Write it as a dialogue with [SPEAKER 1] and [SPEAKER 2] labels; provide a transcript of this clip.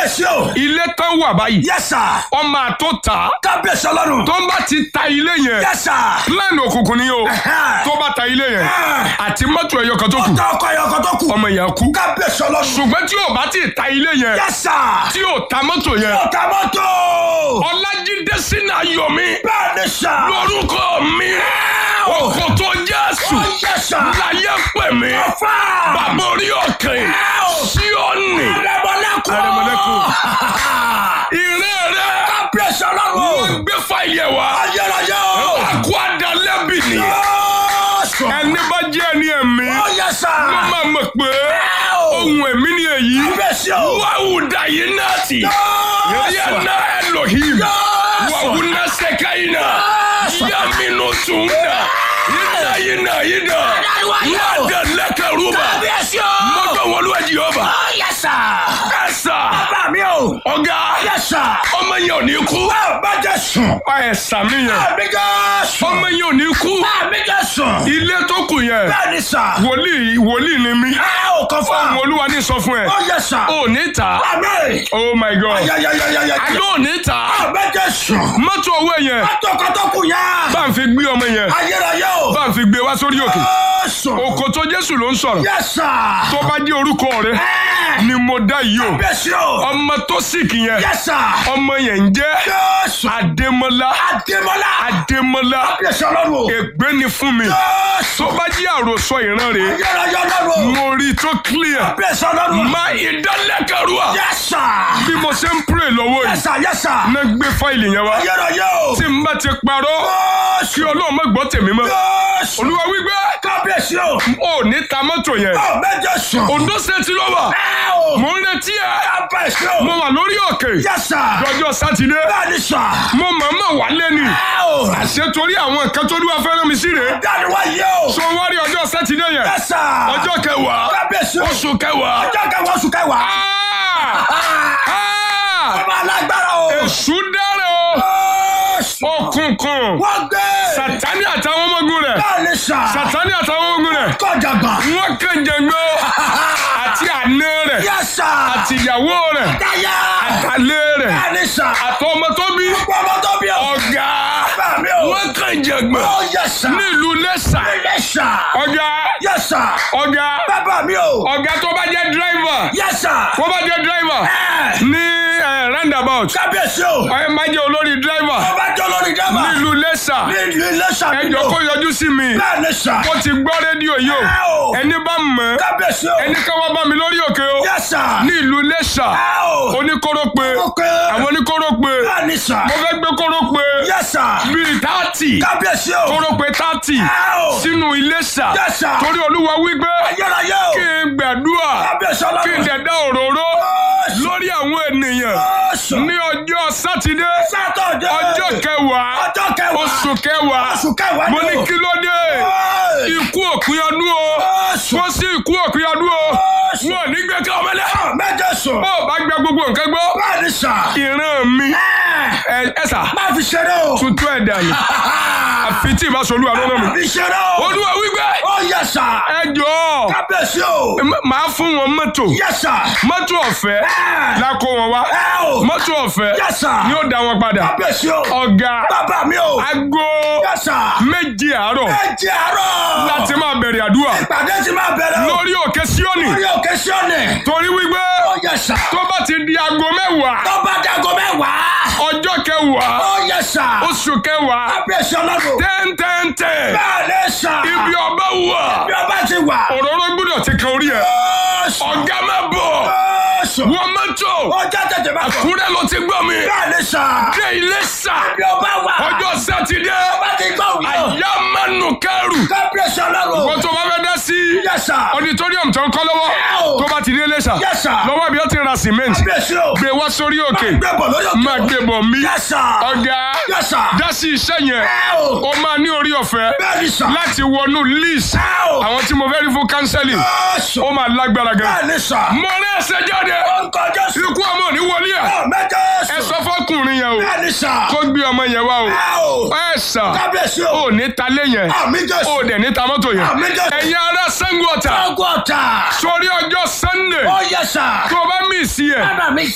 [SPEAKER 1] kábíyèsí o.
[SPEAKER 2] ilé tán wà báyìí
[SPEAKER 1] yes sir.
[SPEAKER 2] ọmọ àtó ta
[SPEAKER 1] kábíyèsí ọlọ́run.
[SPEAKER 2] tó ń bá ti ta ilé yẹn
[SPEAKER 1] yes sir.
[SPEAKER 2] plan òkùnkùn ni o tó bá ta ilé yẹn àti mọ́tò ẹ̀yọ kan tó kù
[SPEAKER 1] ọ̀tá ọkọ ẹ̀yọ kan tó kù.
[SPEAKER 2] ọmọ yẹn kú
[SPEAKER 1] kábíyèsí ọlọ́run.
[SPEAKER 2] ṣùgbọ́n tí ò bá ti ta ilé yẹn
[SPEAKER 1] yes sir.
[SPEAKER 2] tí ò ta mọ́tò yẹn
[SPEAKER 1] ọ̀tá mọ́tò.
[SPEAKER 2] ọlájídé sínú ayọ̀ mi
[SPEAKER 1] bẹ́ẹ̀ ni sà.
[SPEAKER 2] lórúkọ mi ọkọ̀ tó jésù
[SPEAKER 1] ó yes sir.
[SPEAKER 2] láyé pè mí
[SPEAKER 1] ọ̀fà.
[SPEAKER 2] bàbá orí òkè síọ́nì
[SPEAKER 1] Arẹmọlẹ́kùn.
[SPEAKER 2] Arẹmọlẹ́kùn. ìrẹ́ rẹ
[SPEAKER 1] kábíyèsí
[SPEAKER 2] wọ́n
[SPEAKER 1] ọlọ́run.
[SPEAKER 2] gbé fáìlì ẹ̀ wá
[SPEAKER 1] ayérayé o.
[SPEAKER 2] àkó àdálẹ́bì ni
[SPEAKER 1] Jésù.
[SPEAKER 2] ẹni bá jẹ́ ẹni ẹ̀mí
[SPEAKER 1] ó yes sir.
[SPEAKER 2] ló máa mọ̀ pé ohun ẹ̀mí ni èyí
[SPEAKER 1] kábíyèsí o.
[SPEAKER 2] wàhùdà yìí náà tì yàrá Elohim wàhùnà sẹ́káyìnà yàmínú tùmùnà yìnà yìnà yìnà wàdà lẹ́kẹ̀rúbà
[SPEAKER 1] kábíyèsí o.
[SPEAKER 2] mọ́tò wọlúwẹ̀ jìhọ́bà
[SPEAKER 1] ó yes sir.
[SPEAKER 2] ẹ̀sà
[SPEAKER 1] bàbá mi o.
[SPEAKER 2] ọ̀gá
[SPEAKER 1] yes sir.
[SPEAKER 2] ọmọ yẹn ò ní kú
[SPEAKER 1] bá jẹ́ sùn.
[SPEAKER 2] ẹ̀sà mi yẹn
[SPEAKER 1] àmì jẹ́ sùn.
[SPEAKER 2] ọmọ yẹn ò ní kú
[SPEAKER 1] àmì jẹ́ sùn.
[SPEAKER 2] ilé tó kù yẹn
[SPEAKER 1] bẹ́ẹ̀ ni sà.
[SPEAKER 2] wòlíì wòlíì ni mí
[SPEAKER 1] ẹ ò kàn fún
[SPEAKER 2] ohun
[SPEAKER 1] wa.
[SPEAKER 2] olúwa ní sọ fún ẹ
[SPEAKER 1] ó yes sir.
[SPEAKER 2] ò ní ta
[SPEAKER 1] àmì.
[SPEAKER 2] oh my god
[SPEAKER 1] ayayayayaya.
[SPEAKER 2] àlọ́ ò ní ta
[SPEAKER 1] àmì jẹ́ sùn.
[SPEAKER 2] mọ́tò owó yẹn
[SPEAKER 1] mọ́tò kan tó kù yẹn.
[SPEAKER 2] bá ń fi gbé ọmọ yẹn
[SPEAKER 1] ayérayé o.
[SPEAKER 2] bá ń fi gbé wá sórí òkè
[SPEAKER 1] Jésù.
[SPEAKER 2] òkò tó jésù ló ń sọ̀rọ̀
[SPEAKER 1] yes sir.
[SPEAKER 2] tó bá jẹ́ orúkọ rẹ
[SPEAKER 1] ẹ.
[SPEAKER 2] ni mo dá yìí o
[SPEAKER 1] kábíyèsí o.
[SPEAKER 2] ọmọ tó sìkì yẹn
[SPEAKER 1] yes sir.
[SPEAKER 2] ọmọ yẹn ń jẹ́
[SPEAKER 1] Jésù.
[SPEAKER 2] adémọlá
[SPEAKER 1] Adémọ́lá.
[SPEAKER 2] adémọlá
[SPEAKER 1] kábíyèsí ọlọ́run o.
[SPEAKER 2] ègbé ni fún mi
[SPEAKER 1] Jésù.
[SPEAKER 2] tó bá jẹ́ àròsọ ìran rẹ̀
[SPEAKER 1] ayérayé ọlọ́run o.
[SPEAKER 2] mo rí i tó clear
[SPEAKER 1] kábíyèsí ọlọ́run o.
[SPEAKER 2] má ìdálẹ́kẹ̀rúà
[SPEAKER 1] yes sir.
[SPEAKER 2] bí mo ṣe ń pray lọ́wọ́
[SPEAKER 1] yes
[SPEAKER 2] yìí
[SPEAKER 1] sir yes sir.
[SPEAKER 2] náà gbé fáìlì yẹn wá
[SPEAKER 1] ayérayé o.
[SPEAKER 2] tí n bá ti parọ́ kí
[SPEAKER 1] Jésù.
[SPEAKER 2] ọlọ́run má gbọ́ tèmi mọ́
[SPEAKER 1] Jésù.
[SPEAKER 2] olúwa wípé
[SPEAKER 1] kábíyèsí o.
[SPEAKER 2] ò ní ta mọ́tò yẹn
[SPEAKER 1] ọ méje sùn.
[SPEAKER 2] Ondo State ló wà
[SPEAKER 1] ẹ o.
[SPEAKER 2] mo ń retí ẹ
[SPEAKER 1] kábíyèsí o.
[SPEAKER 2] mo wà lórí òkè
[SPEAKER 1] yes sir.
[SPEAKER 2] lọ́jọ́ sátidé
[SPEAKER 1] bẹ́ẹ̀ ni sà.
[SPEAKER 2] mo mọ̀ọ́mọ̀ wálé ni
[SPEAKER 1] ẹ o.
[SPEAKER 2] àṣẹ torí àwọn nǹkan tó lúwa fẹ́ràn mi sí rèé
[SPEAKER 1] dáni wá yé o.
[SPEAKER 2] so wá rí ọjọ́ sátidé yẹn
[SPEAKER 1] yes sir.
[SPEAKER 2] ọjọ́ kẹwàá
[SPEAKER 1] kábíyèsí o.
[SPEAKER 2] oṣù kẹwàá
[SPEAKER 1] ọjọ́ kẹwàá oṣù kẹwàá.
[SPEAKER 2] Ah! Ah!
[SPEAKER 1] ọmọ alágbára o.
[SPEAKER 2] èṣù dára o
[SPEAKER 1] Jésù.
[SPEAKER 2] òkùnkùn
[SPEAKER 1] wọ́n gbé.
[SPEAKER 2] sátani àtàwọn ọmọ ogun rẹ̀
[SPEAKER 1] bẹ́ẹ̀ ni sà.
[SPEAKER 2] sátani àtàwọn ọmọ ogun rẹ̀
[SPEAKER 1] kọjá gbà.
[SPEAKER 2] wọ́n kàn jẹ̀gbọ́ àti àná rẹ̀
[SPEAKER 1] yes sir.
[SPEAKER 2] àti ìyàwó rẹ̀
[SPEAKER 1] dáyà.
[SPEAKER 2] àtàlẹ́ rẹ̀
[SPEAKER 1] bẹ́ẹ̀ ni sà.
[SPEAKER 2] àtọmọ tó bí
[SPEAKER 1] ọmọ tó bí o.
[SPEAKER 2] ọ̀gá
[SPEAKER 1] bẹ́ẹ̀ mi o.
[SPEAKER 2] wọ́n kàn jẹ̀gbọ́
[SPEAKER 1] ó yes sir.
[SPEAKER 2] nílùú lẹ́sà
[SPEAKER 1] yes sir.
[SPEAKER 2] ọ̀gá
[SPEAKER 1] yes sir.
[SPEAKER 2] ọ̀gá
[SPEAKER 1] bàbá mi o.
[SPEAKER 2] ọ̀gá tó bá jẹ́ dírẹ́fà
[SPEAKER 1] yes sir.
[SPEAKER 2] tó bá jẹ́ dírẹ́fà
[SPEAKER 1] ẹ.
[SPEAKER 2] ní eh, roundabout
[SPEAKER 1] kábíyèsí o.
[SPEAKER 2] ẹ má jẹ́ olórí dírẹ́fà
[SPEAKER 1] ọba jọ lórí dábà.
[SPEAKER 2] nílùú lẹ́sà
[SPEAKER 1] ní ìlú iléṣà
[SPEAKER 2] ẹjọ́ kó yọjú sí mi
[SPEAKER 1] bẹ́ẹ̀ ni sà.
[SPEAKER 2] mo ti gbọ́ rédíò yìí o
[SPEAKER 1] ẹ o.
[SPEAKER 2] ẹni bá mọ̀ ẹ́
[SPEAKER 1] kábíyèsí o.
[SPEAKER 2] ẹni ká wá bá mi lórí òkè o
[SPEAKER 1] yes sir.
[SPEAKER 2] ní ìlú lẹ́sà
[SPEAKER 1] ẹ o.
[SPEAKER 2] oníkóró pé
[SPEAKER 1] ok.
[SPEAKER 2] àwọn oníkóró pé
[SPEAKER 1] bẹ́ẹ̀ ni sà.
[SPEAKER 2] mo fẹ́ gbé kóró pé
[SPEAKER 1] yes sir.
[SPEAKER 2] bíi tààtì
[SPEAKER 1] kábíyèsí o.
[SPEAKER 2] kóró pé tààtì
[SPEAKER 1] ẹ o.
[SPEAKER 2] sínú Iléṣà
[SPEAKER 1] yes sir.
[SPEAKER 2] torí olúwa wípé
[SPEAKER 1] ayérayé o.
[SPEAKER 2] kí n gbàdúrà
[SPEAKER 1] kábíyèsí
[SPEAKER 2] kí n
[SPEAKER 1] ọlọ́run.
[SPEAKER 2] dẹ̀dá òróró
[SPEAKER 1] Jésù.
[SPEAKER 2] lórí àwọn ènìyàn
[SPEAKER 1] Jésù.
[SPEAKER 2] ní ọjọ́ sátidé
[SPEAKER 1] sátọ̀dé.
[SPEAKER 2] ọjọ́ kẹwàá
[SPEAKER 1] ọjọ́ kẹwàá.
[SPEAKER 2] oṣù kẹwàá
[SPEAKER 1] oṣù kẹwàá
[SPEAKER 2] mo
[SPEAKER 1] ni
[SPEAKER 2] ní
[SPEAKER 1] o.
[SPEAKER 2] kí ló dé
[SPEAKER 1] Ẹ.
[SPEAKER 2] ikú òpin ọdún o
[SPEAKER 1] Jésù.
[SPEAKER 2] kó sí ikú òpin ọdún o
[SPEAKER 1] Jésù.
[SPEAKER 2] wọn ò ní gbé ká ọmọlẹ
[SPEAKER 1] méje sùn.
[SPEAKER 2] bó o bá gbẹ gbogbo nǹkan gbọ́
[SPEAKER 1] bẹ́ẹ̀ ni sà.
[SPEAKER 2] ìran mi
[SPEAKER 1] ẹ.
[SPEAKER 2] ẹ ẹ sà
[SPEAKER 1] má fi ṣeré o.
[SPEAKER 2] tuntun ẹ̀ dànù àfi tí ìbá solú àlọ́ náà mi
[SPEAKER 1] má fi ṣeré o.
[SPEAKER 2] olúwa wípé
[SPEAKER 1] ó yẹ sà.
[SPEAKER 2] ẹ jọ̀ọ́
[SPEAKER 1] kábíyèsí o.
[SPEAKER 2] m- màá fún wọn mọ́tò
[SPEAKER 1] yẹ sà.
[SPEAKER 2] mọ́tò ọ̀fẹ́
[SPEAKER 1] ẹ.
[SPEAKER 2] la kó wọn wá
[SPEAKER 1] ẹ o.
[SPEAKER 2] mọ́tò ọ̀fẹ́
[SPEAKER 1] yẹ sà.
[SPEAKER 2] ni ó dá wọn padà
[SPEAKER 1] kábíyèsí o.
[SPEAKER 2] ọ̀gá
[SPEAKER 1] bàbá mi o.
[SPEAKER 2] aago
[SPEAKER 1] yẹ sà.
[SPEAKER 2] méje àárọ̀
[SPEAKER 1] ẹ jẹ́ àárọ̀.
[SPEAKER 2] láti máa bẹ̀rẹ̀ àdúrà
[SPEAKER 1] ìpàdé ti máa bẹ̀rẹ̀ o.
[SPEAKER 2] lórí òkè síọ́nì
[SPEAKER 1] lórí òkè síọ̀nì.
[SPEAKER 2] torí wípé
[SPEAKER 1] ó yẹ sà.
[SPEAKER 2] tó bá ti di aago mẹ́wàá
[SPEAKER 1] tó bá dago mẹ́wàá.
[SPEAKER 2] ọjọ́ kẹwàá
[SPEAKER 1] ó yẹ sà.
[SPEAKER 2] oṣù kẹwàá
[SPEAKER 1] kábíyèsí ọlọ́run.
[SPEAKER 2] tẹ́ntẹ́ntẹ́
[SPEAKER 1] bẹ́ẹ̀ ni sà.
[SPEAKER 2] ibi ọba wà
[SPEAKER 1] bí ọba ti wà.
[SPEAKER 2] òróró gbọ́dọ̀ ti kan orí ẹ̀
[SPEAKER 1] Jésù.
[SPEAKER 2] ọ̀gá má bọ̀
[SPEAKER 1] Jésù.
[SPEAKER 2] wọ́n mọ́tò
[SPEAKER 1] ó já tètè má bọ̀.
[SPEAKER 2] kúrẹ́ ló ti gbọ́ mi
[SPEAKER 1] bẹ́ẹ̀ ni sà.
[SPEAKER 2] dé ilé sà
[SPEAKER 1] bí ọba wà.
[SPEAKER 2] ọjọ́ sátidé
[SPEAKER 1] ọba ti gbọ́ òun yóò.
[SPEAKER 2] àyà mánu kẹrù
[SPEAKER 1] kábíyèsí ọlọ́run.
[SPEAKER 2] wọ́n tó bá fẹ́ dá sí
[SPEAKER 1] Yes, sir.
[SPEAKER 2] auditorium tó ń kọ́ lọ́wọ́
[SPEAKER 1] Ow.
[SPEAKER 2] tó bá ti dé ilé sà
[SPEAKER 1] Yes, sir.
[SPEAKER 2] lọ́wọ́ bí ó ti ra cement
[SPEAKER 1] kábíyèsí o.
[SPEAKER 2] gbé wá sórí òkè
[SPEAKER 1] gbé bọ̀ lórí òkè.
[SPEAKER 2] máa gbé bọ̀ mí
[SPEAKER 1] Yes, sir.
[SPEAKER 2] ọ̀gá
[SPEAKER 1] Yes, sir.
[SPEAKER 2] dá sí iṣẹ́ yẹn
[SPEAKER 1] Ẹ o.
[SPEAKER 2] ó máa ní orí ọ̀fẹ́
[SPEAKER 1] bẹ́ẹ̀ ni sà.
[SPEAKER 2] láti wọnú list
[SPEAKER 1] Ẹ o.
[SPEAKER 2] àwọn tí mo fẹ́ rí fún counseling
[SPEAKER 1] Jésù.
[SPEAKER 2] ó máa lágbára gan
[SPEAKER 1] bẹ́ẹ̀ ni sà.
[SPEAKER 2] mo rí ẹsẹ̀ jáde
[SPEAKER 1] orúkọ Jésù.
[SPEAKER 2] ikú ọmọ ò ní wọlé ẹ̀
[SPEAKER 1] Àmín Jésù.
[SPEAKER 2] ẹ sọ fọkùnrin yẹn o
[SPEAKER 1] bẹ́ẹ̀ ni sà.
[SPEAKER 2] kó gbé ọmọ yẹn wá o
[SPEAKER 1] Ẹ o.
[SPEAKER 2] ẹ sà
[SPEAKER 1] kábíyèsí o.
[SPEAKER 2] ó ní talé yẹn
[SPEAKER 1] Àmín Jésù.
[SPEAKER 2] ó dẹ̀ ní ta mọ́tò yẹn
[SPEAKER 1] Àmín Jésù.
[SPEAKER 2] ẹ̀yin ará Ṣàngó Ọ̀tà
[SPEAKER 1] ọgọ́ta.
[SPEAKER 2] sórí ọjọ́ Sunday
[SPEAKER 1] ó yẹ sà.
[SPEAKER 2] tó o bá mí sí ẹ̀
[SPEAKER 1] bàbá mi